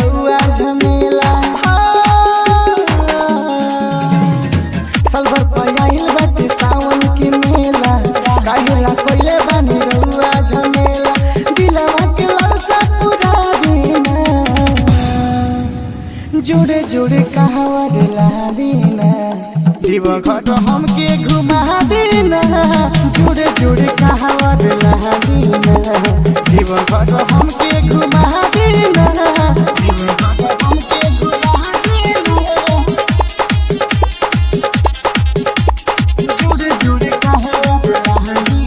रउआ झमेला सलभर पयाइल बाटे सावन के मेला काहेला कोइले बानी रउआ झमेला दिलवा के लालसा पूरा दीना जोड़े जोड़े कहावर ला दीना दिव घट हमके घुमा देना जोड़े जोड़े कहावर ला दीना दिव घट हमके घुमा देना दिव घट हमके घुमा देना जुड़े जुड़े कहावत कहानी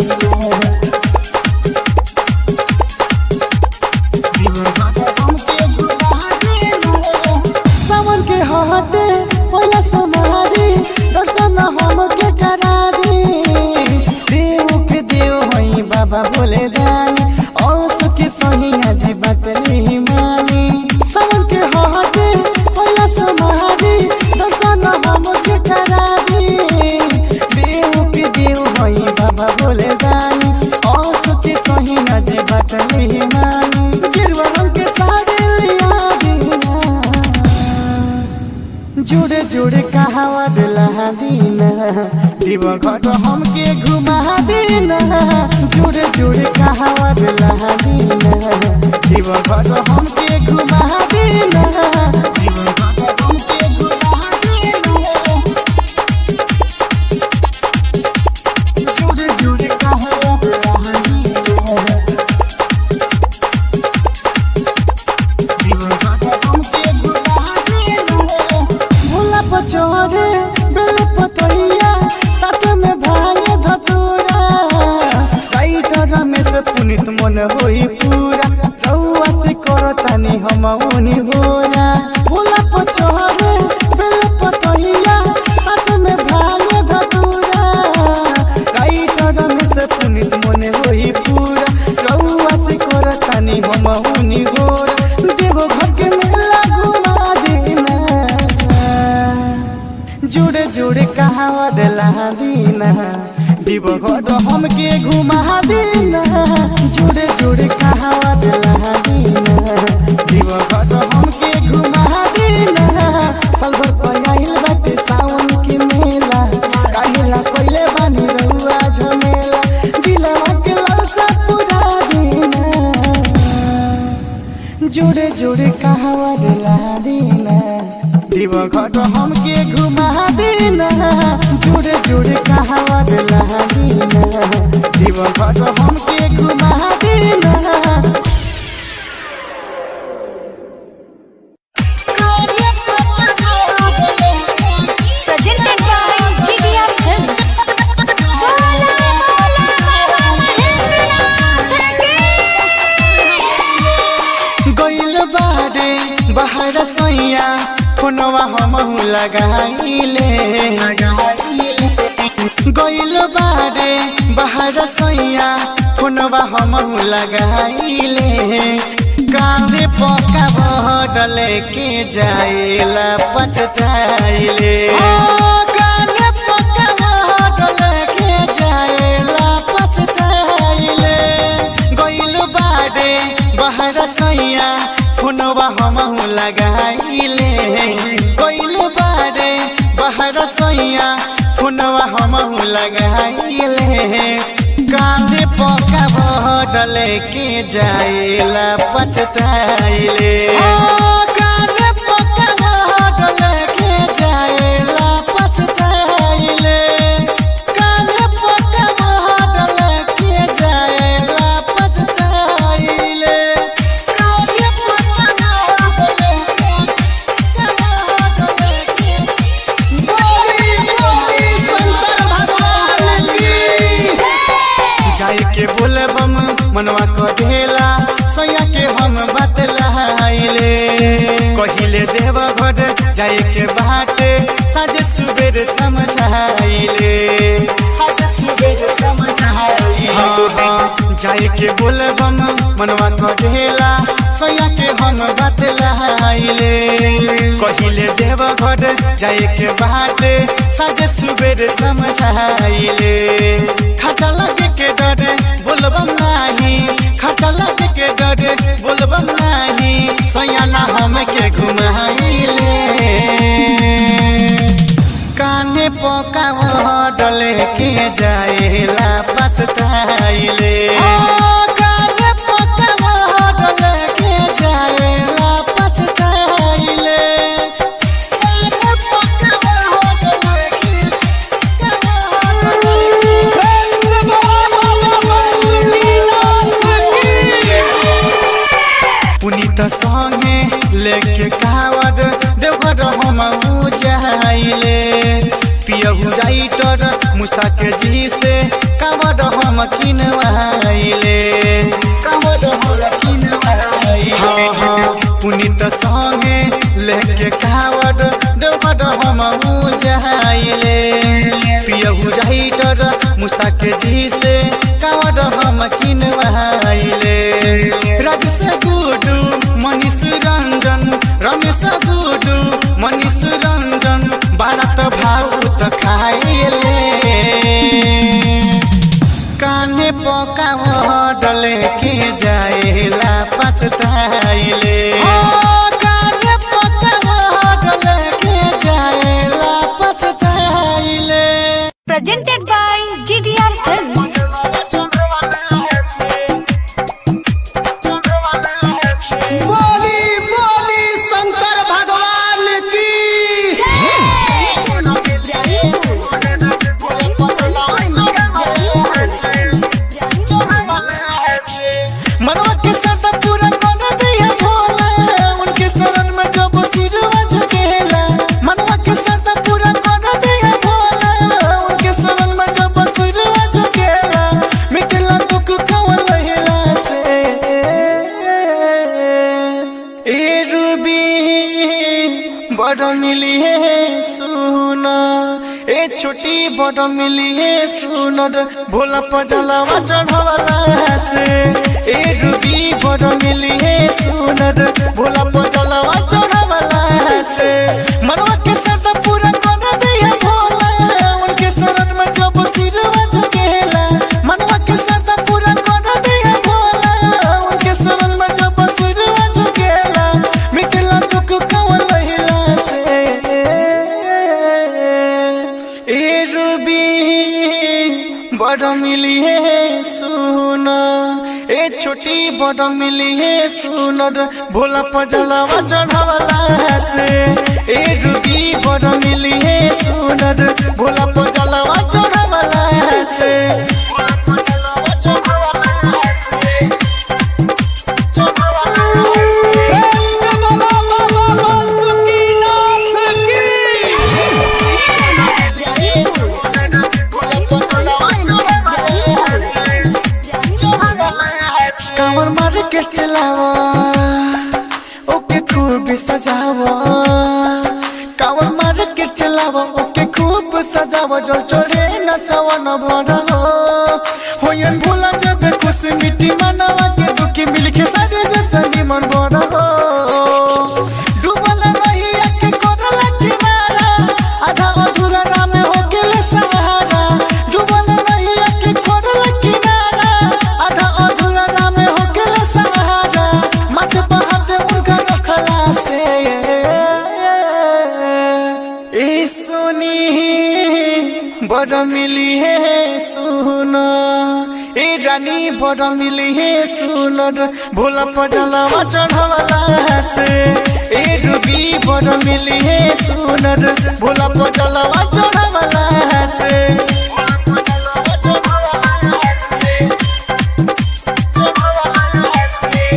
सावन के हटे पहिला समारी दर्शन हमके करा दे देव के देव हई बाबा बोले दानी औस के सही आज बात नहीं मानी सावन के हटे पहिला समारी दर्शन हमके करा दे देव के देव हई बाबा बोले दानी औस के सही आज बात नहीं मानी गिरवा रंग के साड़ी लिया दीना जुड़े जुड़े कहावत लहा दीना दिव घट हमके घुमा देना जुड़े जुड़े कहावत लहा दीना दिव घट हमके घुमा देना दिव घट हमके घुमा देना जुड़े जुड़े कहावत लहा दीना भोला पचोरे बेल पतैया साथ में भांगे धतूरा राइटर में से पुनित मन होई पूरा रउआ से करतानी हम उनी होरा भोला पचोरे बेल पतैया साथ में भांगे धतूरा राइटर में से पुनित मन होई पूरा रउआ से करतानी हम उनी होरा देव घर के मेला घुमा देना जुड़े जुड़े कहावत ला दीना दिव घर हमके घुमा देना जुड़े जुड़े कहावत ला दीना दिव घर हमके घुमा देना सलभर पयाइल बाटे सावन के मेला काहेला कोइले बानी रउआ झमेला दिलवा के लालसा पूरा देना जुड़े जुड़े कहावर ला देना दिव घट हमके घुमा देना जुड़े जुड़े कहावर ला देना दिव घट हमके घुमा देना presented by GDR Films. गइल बारे बाहर सैया फोनवा हमहु लगाइले गइल बारे बाहर सैया फोनवा हमहु लगाइले कांदे पका बहडल के जाइला पचताइले कांदे पका बहडल के जाइला पचताइले गइल बारे बाहर सैया फोनवा हमहु लगाइले गइल बारे बाहर सैया फोनवा हमहु लगाइले कांदे पका बहडल के जाइला पचताइले कांदे पका बहडल के जाइला पचताइले कांदे पका बहडल के जाइला पचताइले कांदे पका बहडल के बोली बोली शंकर भगवान की जाए के बोले बम मनवा कहेला सैया के हम बतलाइले कहिले देव घर जाए के बाटे साजे सुबेर समझाइले साजे सुबेर समझाइले हाँ, जाए के बोले बम मनवा कहेला सैया के हम बतलाइले कहिले देव घर जाए के बाटे साजे सुबेर समझाइले खर्चा लगे के डरे बोलबम नाही खर्चा लगे के डरे बोलबम नाही सयाना हम लेके कावड़ देवघर हम जाइले पियहू जाइटर मुस्ताक जी से कावड़ हम किनवाइले कावड़ हम किनवाइले हाँ हाँ पुनीत संगे लेके कावड़ देवघर हम जाइले पियहू जाइटर मुस्ताक जी से कावड़ हम किनवाइले राजेश गुडू मनीष रंजन रमेश गुडू मनीष रंजन बारत भाउत खाइले काने पका डले के जाएला पछताइले काने पका डले के जाएला पछताइले Presented by GDR Films. बोली बोली शंकर भगवान की मनवा के साथ पूरा कर दिया भोला उनके शरण में जब सिरवा झुकेला मनवा के साथ पूरा कर दिया भोला उनके शरण में जब सिरवा झुकेला मिटला दुख कवन लहिला से ए रूबी बड़ मिली है सुना ए छोटी बड़ मिली है सुनर भोला पजलवा चढ़वला से ए रूबी बड़ मिली है सुनर भोला पजलवा चढ़वला से मनवा के साथ पूरा कर दिया भोला उनके शरण में जब सिरवा झुकेला मनवा के साथ पूरा कर दिया भोला उनके शरण में जब सिरवा झुकेला मिटला दुख कवन लहिला से ए रूबी बड़ मिली है सुना ए छोटी बड़ मिली है सुनर भोला पजलवा चढ़वला से ए रूबी बड़ मिली है सुनर भोला पजलवा चढ़वला से भोला पजलवा चढ़वला से कांवर मार के चलावा ओके खूब सजावा कांवर मार के चलावा ओके खूब सजावा जो चढ़े न सवन भरा होयन भोला जब खुश मिट्टी मनावा के दुखी मिल के सारे जैसा मन भरा डूबल नहीं आके कोरला किनारा आधा अधूरा राम हो गेले सहारा डूबल नहीं आके कोरला किनारा आधा अधूरा राम हो गेले सहारा मत बहाद उनका रखला से ए सुनी बड़ मिली है सुना ए रानी बड़ मिली है सुनर भोला पजलवा चढ़वला से ए रूबी बड़ मिली है सुनर भोला पजलवा चढ़वला से भोला पजलवा चढ़वला से चढ़वला से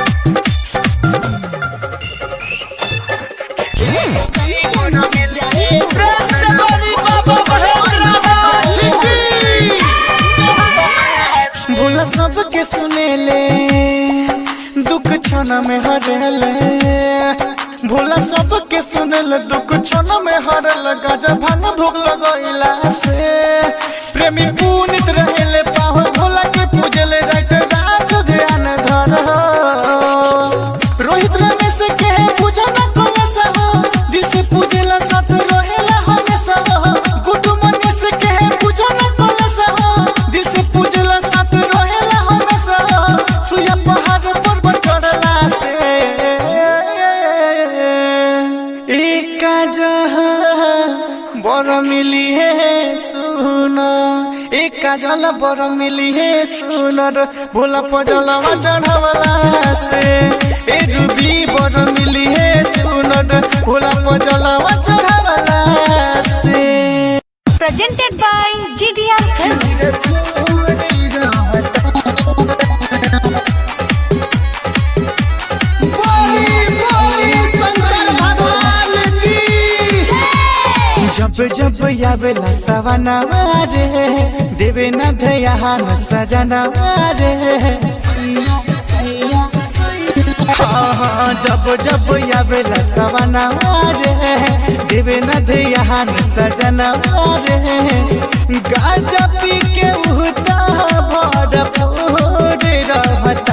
भोला सबके सुनेले दुख क्षण में हरेले भोला सबके सुनेले दुख क्षण में हरल गजा भांग भोग लगैला से प्रेमी पुनित रहेले पाहो भोला के पूजले रात रात ध्यान धर रोहित रमेश के पूजना कलश हो दिल से पूजेला साथ रहेला हमेशा हो गुड्डू मनीष के पूजना कलश हो दिल से पूजेला साथ रहेला हमेशा हो सुया पहाड़ पर चढ़ला से एक बड़ मिली है सुना एक काजल बड़ मिली है सुनर भोला पजलवा चढ़वला से ए रूबी बड़ मिली है सुनर भोला पजलवा चढ़वला से Presented by GDR Films. बोली बोली आवेला सवनवा रे देवे न ध्यान सजनवा रे हाँ, हाँ, जब जब आवेला सवनवा रे देवे न ध्यान सजनवा रे गाजा पी के उहता भरपूर रहता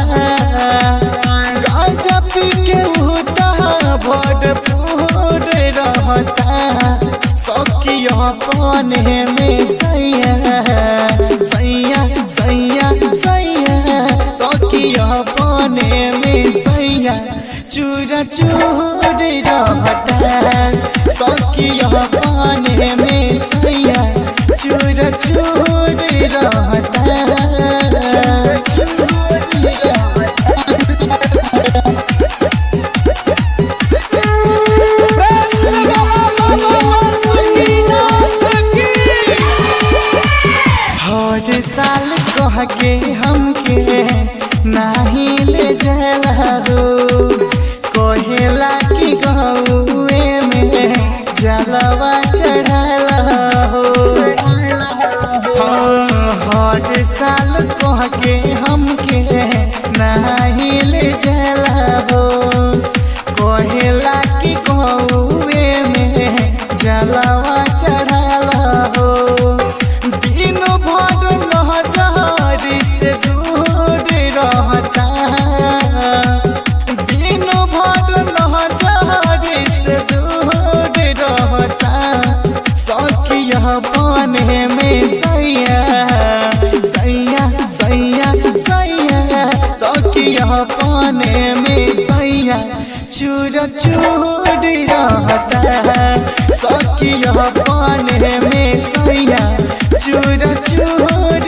गाजा पी के उहता भरपूर रहता सखिया पाने में सैया सैया सैया सैया सखिया पाने में सैया चूरा चूर रहता सखिया पाने में सैया चूरा चूर हर साल कह के हमके नाही ले जला हो कहेला कि गौए में जलवा चढ़ला हो हाँ, हर साल कह के हमके नाही ले जला हो कहेला कि गौए में जलवा चढ़ला हो दिन भर नहजारी से दूर रहता दिन भर नहजारी से दूर रहता सखिया बने में सैया सैया सैया सैया सखिया बने में सैया चूर चूर रहता सखिया बने में सैया चूर चूर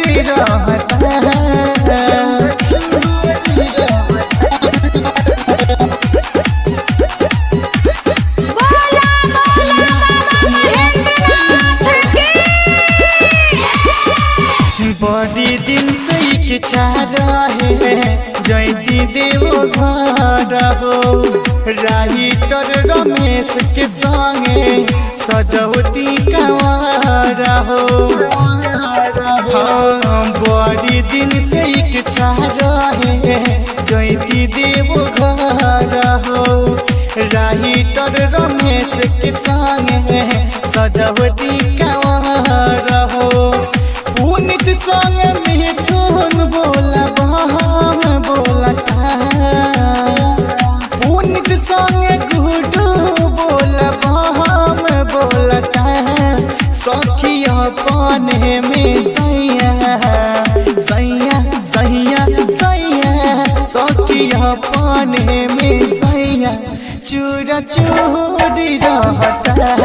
बड़ी दिन से इच्छा रहे जयती देवो घर हो राइटर रमेश के संगे सजौती कंवर हो हाँ, बड़ी दिन से इच्छा रहे जयती देवो घर हो राइटर रमेश के संगे सजौती कंवर हो पुनित संग मिठुन बोला बहम बोलता पुनित संग गुडू बोला बहम बोलता सखिया पाने में सैया सैया सैया सैया सखिया पाने में सैया चूरा चूरी रहता